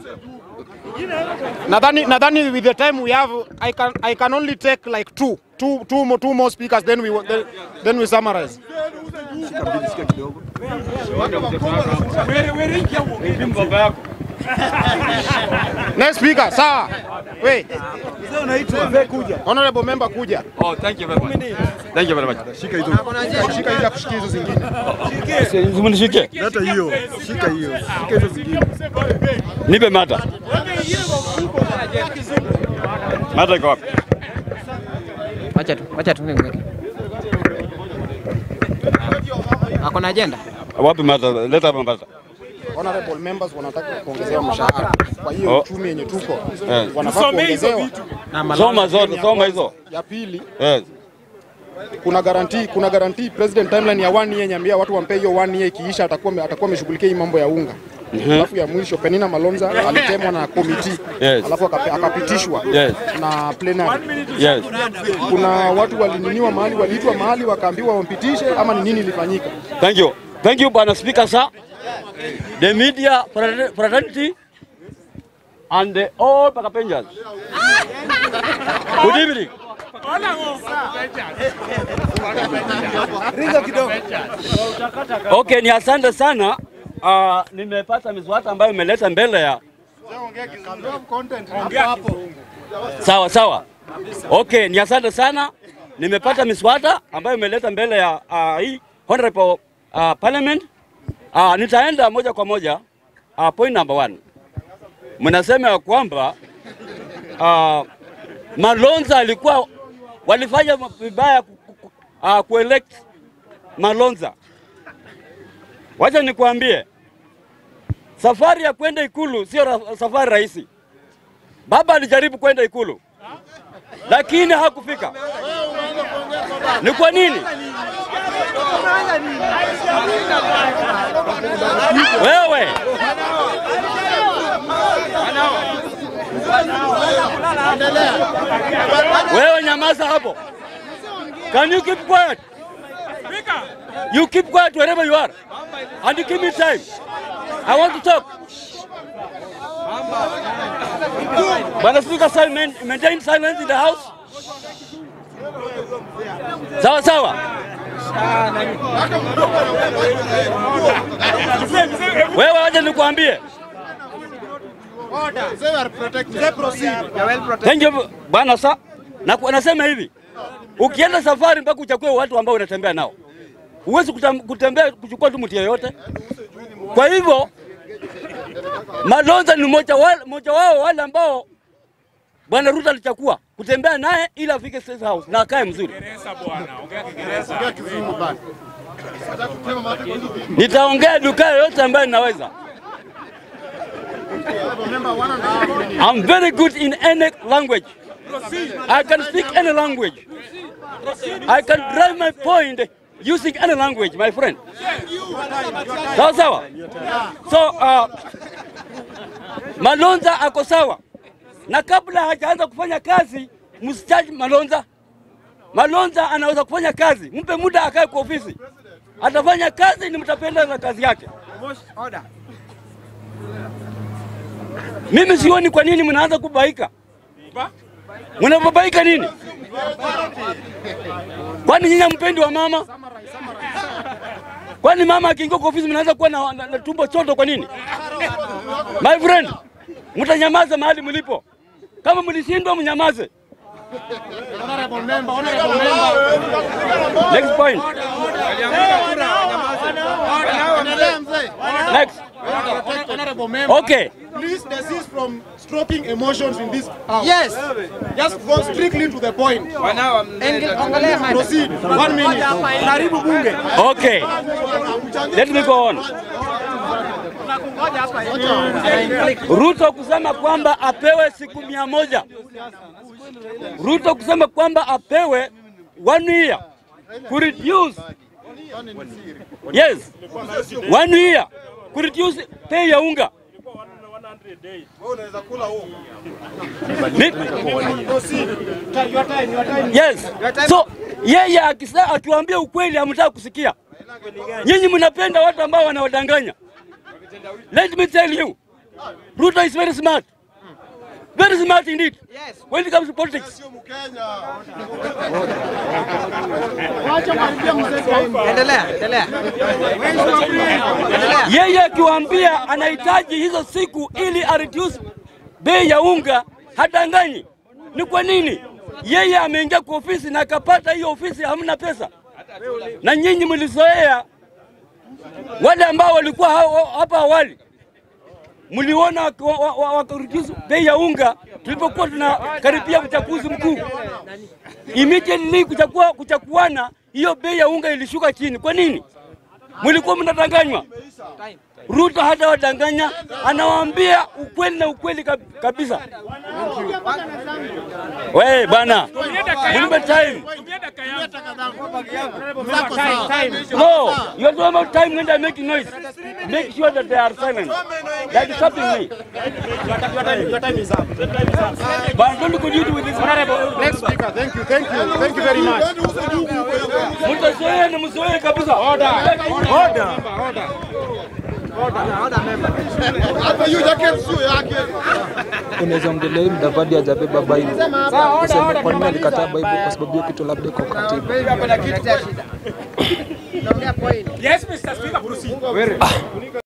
nadhani nadhani with the time we have I can I can only take like two two two more two more speakers then we then, then we summarize. Next speaker, sawa. Wait. Honorable member kuja. Oh, thank you very much. Thank you very much. Shika hizo. Shika hizo kushikia hizo zingine. Mnishike. Leta hiyo, shika hiyo, shika hizo zingine. Nipe mata. Mata iko wapi? Wacha tu, wacha tu nimweke. Ako na agenda? Wapi mata? Leta hapa mata. Honorable members wanataka kuongezewa mshahara. Kwa hiyo Oh. uchumi yenye tuko Eh. wanafaa kuongezewa. Na Malonza. Soma zote, soma hizo. Ya pili Yes. kuna guarantee kuna guarantee president timeline ya one year nyambia watu wampe hiyo one year ikiisha atakuwa ame- atakuwa ameshughulikia hii mambo ya unga. Alafu ya mwisho Penina Malonza alitemwa na committee Yes. alafu akape- akapitishwa Yes. na plenary. Yes. Kuna watu walininiwa mahali waliitwa mahali wakaambiwa wampitishe ama ni nini ilifanyika? Thank you. Thank you, Bwana Speaker, sir. The media frater- fraternity and the all backbenchers. Good evening. Okay, ni asante sana. Uh, nimepata miswata ambayo imeleta mbele ya sawa sawa. Okay, ni asante sana. Nimepata miswata ambayo imeleta mbele ya uh, hii honorable uh, parliament. Uh, nitaenda moja kwa moja uh, point number one. Mnasema ya kwamba uh, Malonza alikuwa walifanya vibaya ku, ku, ku, uh, kuelect Malonza. Wacha nikwambie, safari ya kwenda ikulu sio ra, safari rahisi. Baba alijaribu kwenda ikulu lakini hakufika. Ni kwa nini? Wewe wewe, nyamaza hapo. Can you keep quiet? You keep quiet wherever you are. And you give me time. I want to talk. Bwana Speaker, silent, maintain silence in the house. Sawa sawa. Wewe waje nikuambie. Thank you bwana sa. Na nasema hivi. Ukienda safari mpaka uchague watu ambao unatembea nao. Huwezi kutam- kutembea kuchukua tu mtu yeyote. Kwa hivyo Malonza ni mmoja wa- mmoja wao wale ambao Bwana Ruto alichukua kutembea naye ili afike State House na akae mzuri. Nitaongea duka yoyote ambayo ninaweza. I'm very good in any language. I can speak any language. I can drive my point using any language, my friend. Sawa sawa. So uh, Malonza ako sawa, na kabla hajaanza kufanya kazi msichaji Malonza. Malonza anaweza kufanya kazi, mpe muda akae kwa ofisi, atafanya kazi, ni mtapenda na kazi yake. Mimi sioni kwa nini mnaanza kubaika. Mnababaika nini? Kwani nyinyi mpendi wa mama? Kwani mama akiingia kwa ofisi mnaanza kuwa na, na, na tumbo choto kwa nini? My friend, mtanyamaza mahali mlipo. Kama mlishindwa mnyamaze. Next point. Next. Okay. Please desist from stroking emotions in this house. Yes. Just go strictly to the point. Engel- Ongelea mada. Proceed. One minute. Karibu bunge. Okay. Let me go on. Ruto kusema kwamba apewe siku mia moja. Ruto kusema kwamba apewe one year ku reduce yes one year ku reduce pay ya unga. Ni- Yes. So yeye akisa akiwaambia ukweli hamtaka kusikia. Nyinyi mnapenda watu ambao wanawadanganya. Let me tell you, Ruto is very smart. Very smart indeed. Yes. When it comes to politics. Endelea, endelea. Endelea. Yeye akiwaambia anahitaji hizo siku ili areduce bei ya unga, hadanganyi. Ni kwa nini? Yeye ameingia kwa ofisi na akapata hiyo ofisi hamna pesa, na nyinyi mlizoea, wale ambao walikuwa hao- hapa awali mliona waki- wa- wa- wa- wakareduce bei ya unga tulipokuwa tunakaribia uchaguzi mkuu. Immediately kuchakua, kuchakuana hiyo bei ya unga ilishuka chini. Kwa nini? Mlikuwa mnadanganywa. Ruto hata wadanganya, anawaambia ukweli na ukweli kab- kabisa. We bana, mnipe time. No, you are talking about time when they are making noise. Make sure that they are silent. They are disturbing me. But don't continue with this. Next speaker, thank you, thank you, thank you very much. Mtazoea na mzoee kabisa. unaweza ongelea hii Mudavadi hajabeba Bible. Useme kwa nini alikataa Bible? Kwa sababu hiyo kitu labda iko katiba. Letea shida. Naongea point.